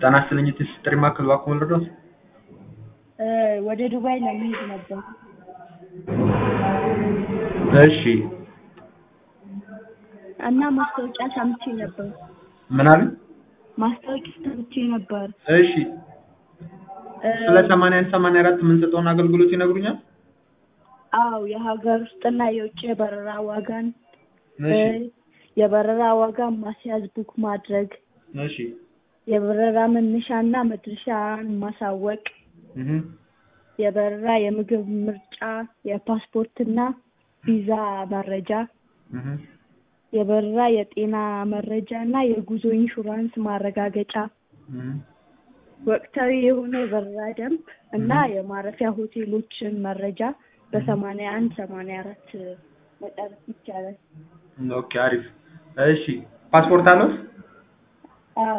ጤና ይስጥልኝ የጥሪ ማዕከል እባክዎ ልርዳዎት? ወደ ዱባይ ለመሄድ ነበር። እሺ እና ማስታወቂያ ሰምቼ ነበር። ምን አሉኝ? ማስታወቂያ ሰምቼ ነበር። እሺ ስለ ሰማንያ አንድ ሰማንያ አራት የምንሰጠውን አገልግሎት ይነግሩኛል? አዎ የሀገር ውስጥና የውጭ የበረራ ዋጋን እሺ የበረራ ዋጋ ማስያዝ ቡክ ማድረግ እሺ የበረራ መነሻና መድረሻን ማሳወቅ እህ የበረራ የምግብ ምርጫ የፓስፖርትና ቪዛ መረጃ እህ የበረራ የጤና መረጃ እና የጉዞ ኢንሹራንስ ማረጋገጫ እህ ወቅታዊ የሆነ የበረራ ደንብ እና የማረፊያ ሆቴሎችን መረጃ በሰማንያ አንድ ሰማንያ አራት መጨረስ ይቻላል። ኦኬ አሪፍ እሺ ፓስፖርት አለዎት? አዎ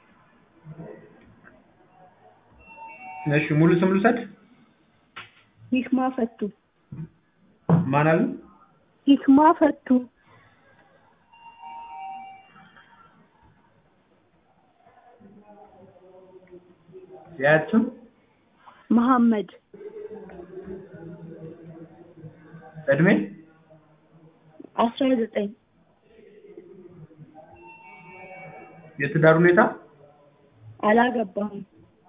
እሺ ሙሉ ስም ልውሰድ? ሂክማ ፈቱ ማን አሉ? ሂክማ ፈቱ የአያት ስም? መሐመድ እድሜ? አስራ ዘጠኝ የትዳር ሁኔታ? አላገባሁም።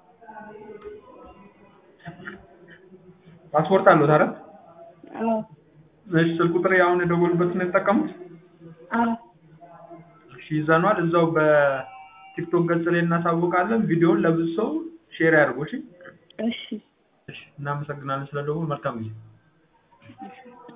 ፓስፖርት አለዎት አይደል? አዎ እሺ ስልክ ቁጥር አሁን የደወሉበትን ነው የተጠቀሙት? አዎ እሺ ይዘነዋል። እዛው በቲክቶክ ገጽ ላይ እናሳውቃለን። ቪዲዮውን ለብዙ ሰው ሼር ያድርጉ። እሺ እሺ እሺ እናመሰግናለን ስለደወሉ። መልካም ጊዜ